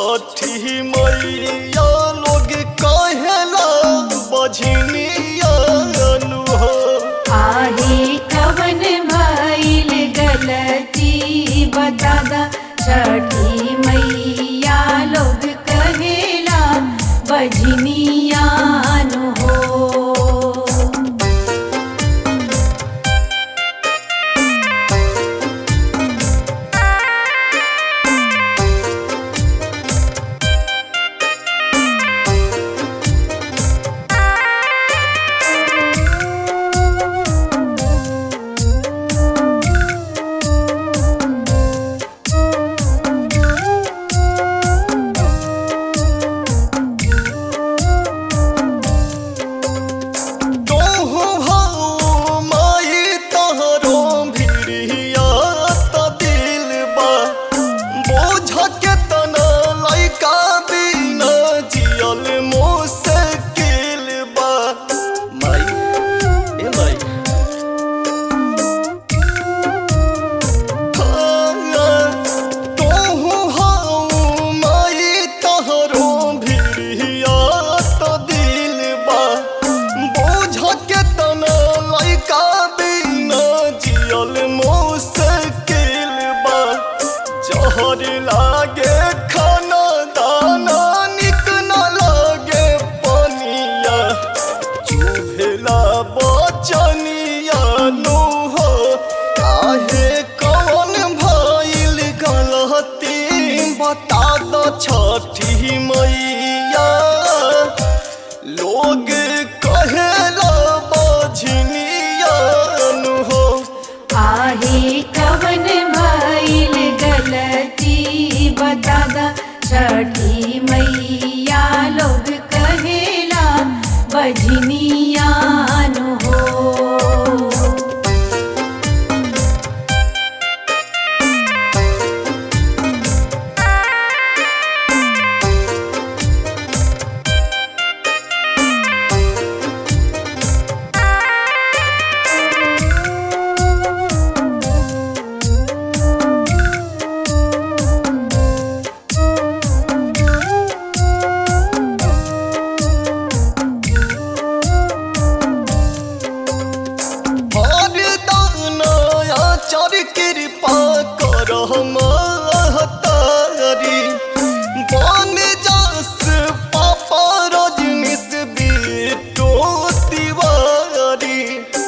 छठी मैया लोग कहेला बझनिया नु हो आहे कवन भइल गलती बता दा छठी मैया लोग कहेला बजनिया नु हो तोहु भाऊ माई तहरो भिड़िया त दिल बा बोझ के तना लइका बिना जियल मुश्किल बा माई ए माई तोहु हाउ माई तहरो भिड़िया त दिल बा बोझ के तना लइका बिना जियल मुश्किल बा जहर लागे खाना दाना निक न लागे पनिया चुभेला बचनिया नु हो आहे कौन भइल गलती बता दो छठी मैया लोग कहेला बझनिया नु हो आहे कवन भइल गलती बता दा छठी मैया लोग कहेला बजनिया नु हो हर दाना आचार कृपा कर महतारी बन जास पापा रजनीश बिटो तिवारी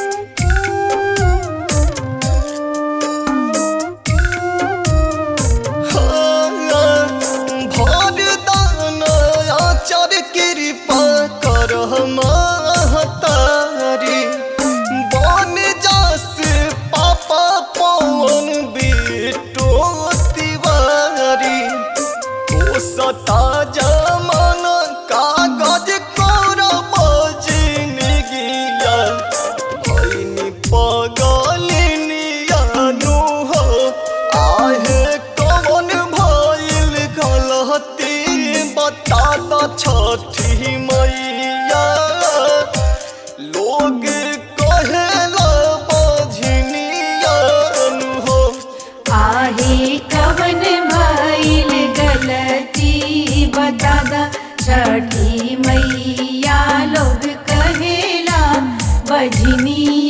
भर दाना आचार कृपा कर महतारी बन जास पापा पवन बिटो तिवारी ओ सता जमान कागज कोर बजन गिया भैनी पगलिनिया नु हो आहे कौन भइल गलती बता द छठी मैया लोग कहेला बझनिया नु हो आहे कवन भइल गलती बता दा छठी मैया लोग कहेला बजनिया